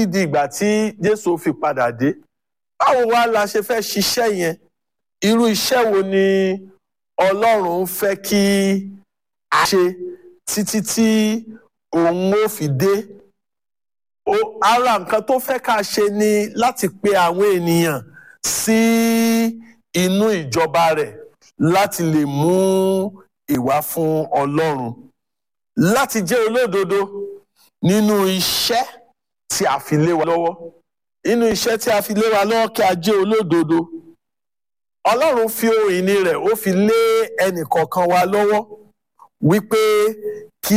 títí di ìgbà tí Jésù fi padà dé báwo wá la ṣe fẹ́ ṣiṣẹ́ yẹn irú iṣẹ́ wo ni Ọlọ́run fẹ́ kí a ṣe títí tí òun ó fi dé o ara nǹkan tó fẹ́ ká ṣe ni láti pe àwọn ènìyàn sí inú ìjọba rẹ̀ láti lè mú ìwà fún Ọlọ́run láti jẹ́ olódodo nínú iṣẹ́ tí a fi lé wa lọ́wọ́ nínú iṣẹ́ tí a fi lé wa lọ́wọ́ kí a jẹ́ olódodo Ọlọ́run fi ohun ìní rẹ̀ ó fi lé ẹnìkọ̀ọ̀kan wa lọ́wọ́ wípé kí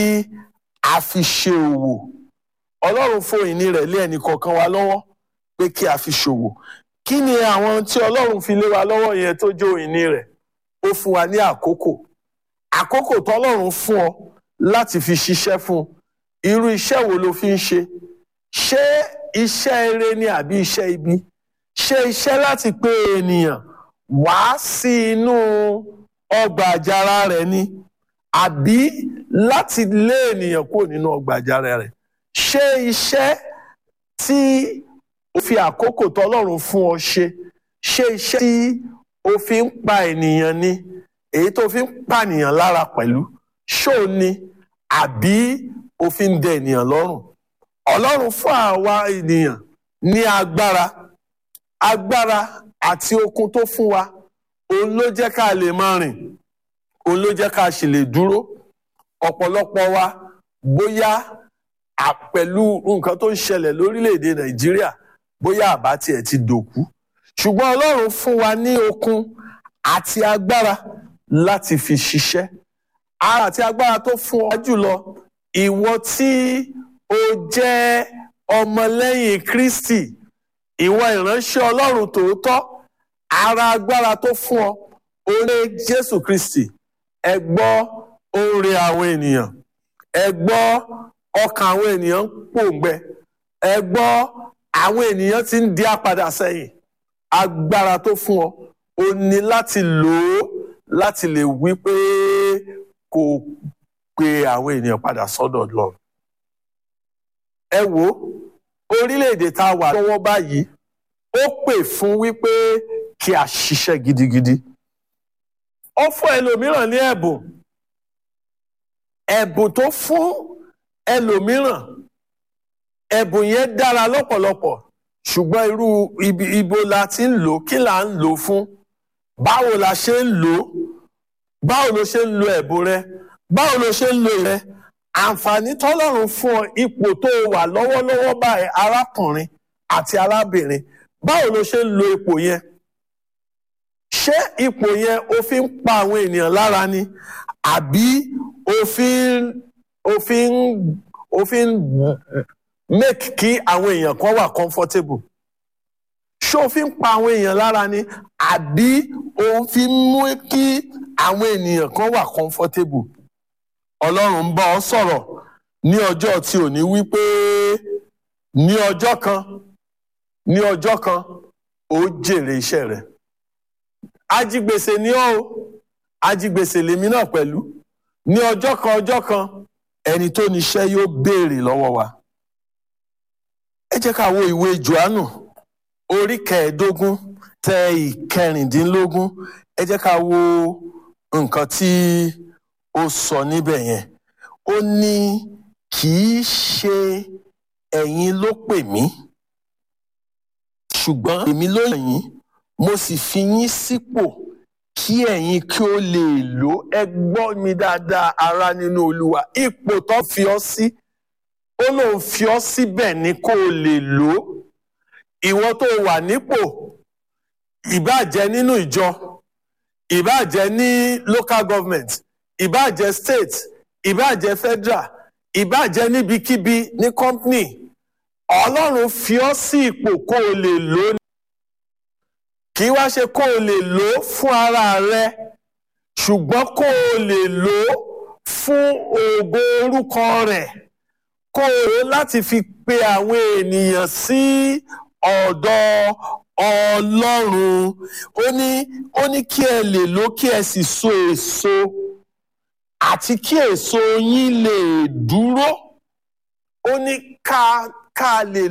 a fi ṣe òwò Ọlọ́run fún ohun ìní rẹ̀ lé ẹnìkọ̀ọ̀kan wa lọ́wọ́ pé kí a fi ṣòwò kí ni àwọn tí Ọlọ́run fi lé wa lọ́wọ́ yẹn tó jẹ́ ohun ìní rẹ̀ ó fún wa ní àkókò àkókò tọ́lọ́run fún ọ láti fi ṣiṣẹ́ fún irú iṣẹ́ wo ló fi ń ṣe ṣé iṣẹ́ eré ni àbí iṣẹ́ ibi ṣé iṣẹ́ láti pé ènìyàn wá sí inú ọgbà àjàrà rẹ̀ ni àbí láti lé ènìyàn kúrò nínú ọgbà àjàrà rẹ̀ ṣé iṣẹ́ tí o fi àkókò tọ́lọ́run fún ọ ṣe ṣé iṣẹ́ tí o fi ń pa ènìyàn ni èyí tó fi ń pànìyàn lára pẹ̀lú ṣó ni àbí o fi ń dẹ ènìyàn lọ́rùn ọlọ́run fún àwa ènìyàn ní agbára agbára àti okun tó fún wa òun ló jẹ́ ká lè máa rìn òun ló jẹ́ ká sì lè dúró ọ̀pọ̀lọpọ̀ wa bóyá pẹ̀lú nǹkan tó ń ṣẹlẹ̀ lórílẹ̀‐èdè nàìjíríà bóyá àbá tiẹ̀ ti dòkú ṣùgbọ́n ọlọ́run fún wa ní okun àti agbára láti fi ṣiṣẹ́ ara àti agbára tó fún ọ jùlọ ìwọ tí o jẹ́ ọmọlẹ́yìn Kristi ìwọ ìránṣẹ́ Ọlọ́run tòótọ́ ara agbára tó fún ọ oore Jésù Kristi ẹ gbọ́ oore àwọn ènìyàn ẹ gbọ́ ọkàn àwọn ènìyàn ń pòǹgbẹ ẹ gbọ́ àwọn ènìyàn ti ń di apàdà sẹ́yìn agbára tó fún ọ o ní láti lò ó láti lè wí pé kò pe àwọn ènìyàn padà sọ́dọ̀ lọ. ẹ wo orílẹ̀-èdè tá a wà lọ́wọ́ báyìí ó pè fún wípé kí a ṣiṣẹ́ gidigidi. ó fún ẹlòmíràn ní ẹ̀bùn ẹ̀bùn tó fún ẹlòmíràn ẹ̀bùn yẹn dára lọ́pọ̀lọpọ̀ ṣùgbọ́n irú ibo la ti ń lò kí là ń lò fún báwo la ṣe ń lò ó báwo ló ṣe ń lo ẹ̀bùn rẹ báwo ló ṣe ń lo rẹ àǹfààní tọ́lọ́run fún ọ ipò tó wà lọ́wọ́lọ́wọ́ báyìí arákùnrin àti arábìnrin báwo ló ṣe ń lo ipò yẹn ṣé ipò yẹn o fi ń pa àwọn ènìyàn lára ni àbí o fi ń o fi ń o fi ń make kí àwọn èèyàn kan wà comfortable ṣé o fi ń pa àwọn èèyàn lára ni àbí o fi ń mú kí àwọn ènìyàn kan wà comfortable ọlọ́run ń bá ọ sọ̀rọ̀ ní ọjọ́ tí ò ní wípé ní ọjọ́ kan ní ọjọ́ kan ó jèrè iṣẹ́ rẹ̀ ajigbèsè ni ọ́ o ajigbèsè lèmi náà pẹ̀lú ní ọjọ́ kan ọjọ́ kan ẹni tó níṣẹ́ yóò béèrè lọ́wọ́ wa ẹ jẹ́ ká wo ìwé Jòhánù orí kẹẹ̀ẹ́dógún tẹ ìkẹrìndínlógún ẹ jẹ́ ká wo nǹkan tí ó sọ níbẹ̀ yẹn ó ní kì í ṣe ẹ̀yin ló pè mí ṣùgbọ́n èmi ló yàn yín mo sì fi yín sípò kí ẹ̀yin kí ó lè lò ẹ gbọ́ mi dáadáa ará nínú Olúwa ipò tó fi ọ́ sí ó lóun fi ọ́ síbẹ̀ ni kó o lè lò ó ìwọ tó wà nípò ìbáàjẹ́ nínú ìjọ ìbáàjẹ́ ní local government ìbáàjẹ́ state ìbáàjẹ́ federal ìbáàjẹ́ níbikíbi ní company ọlọ́run fi ọ́ sí ipò kó o lè lò ó kì í wá ṣe kó o lè lò ó fún ara rẹ ṣùgbọ́n kó o lè lò ó fún ògo orúkọ rẹ̀ kó o lò ó láti fi pe àwọn ènìyàn sí ọ̀dọ̀ ọlọ́run ó ní ó ní kí ẹ lè lò kí ẹ sì so èso àti kí èso yín lè dúró ó ní ká ká lè